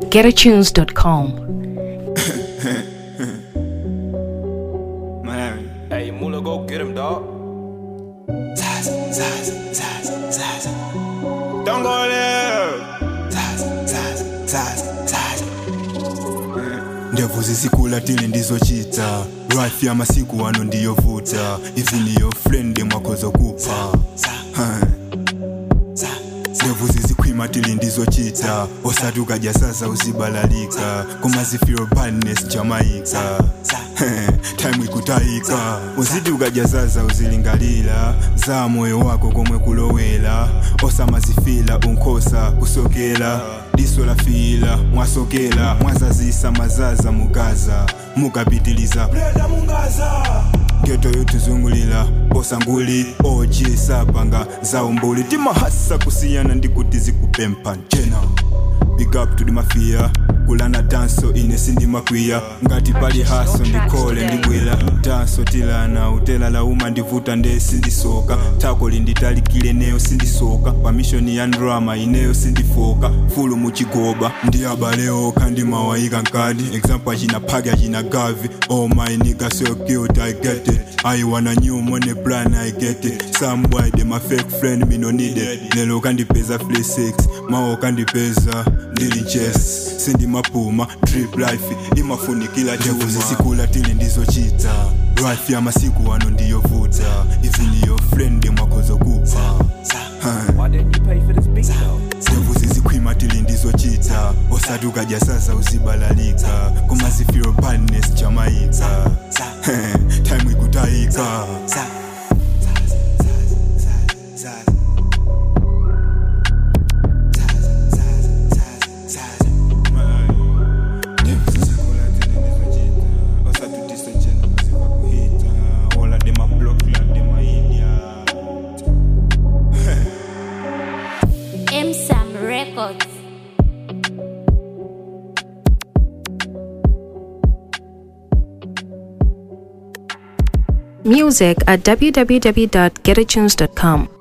www.getatunes.com. Miami. Hey, Mula, go get him, dog. Zaza, zaza, zaza, zaza. Don't go there. Zaza, zaza, zaza, zaza. ndevu zisikula tili ndizochita life ya masiku ano ndiyovuta izi niyo friend mwakozokupa ndevu zizikhwima tili ndizochita osati ukadya sasa uzibalalika kumazifiro badness jamaica time ikutayika uziti ukadya zaza uzilingalira za moyo wako komwe kulowera osamazifila unkhosa kusokera diso la fiila mwasokera mwazazisa mazaza mugaza mukapitiliza breda mungaza geto yotuzungulira posanguli oji sapanga zaumbuli timahasa kusiyana ndikuti zikupempha njena big up to the mafia kulana danso ine sindimakwiya ngati pali haso ndikhole ndibwera danso tilana utela lauma ndivuta nde sindisoka tako linditalikile neyo sindisoka pamishoni ya ndrama ineyo sindifoka fulu muchigoba ndi abaleo kandi mawayika nkadi example achina phagi achina gavi oh my nigga so cute i get it i wanna new money plan i get it some boy they my fake friend me no need it lelo kandipeza free six mawo kandipeza ndili chess sindi mapuma trip life imafunikila ndevu zisikula tili ndizochita life ya masiku ano ndiyovuta izi niyo friend mwakozokupa Why didn't you pay for this beat, though? ndevu zizikhwima tili ndizochita osati ukadya sasa uzibalalika kumazifiro badness jamaica time ikutayika M-Sam Records. Music at www.getatunes.com.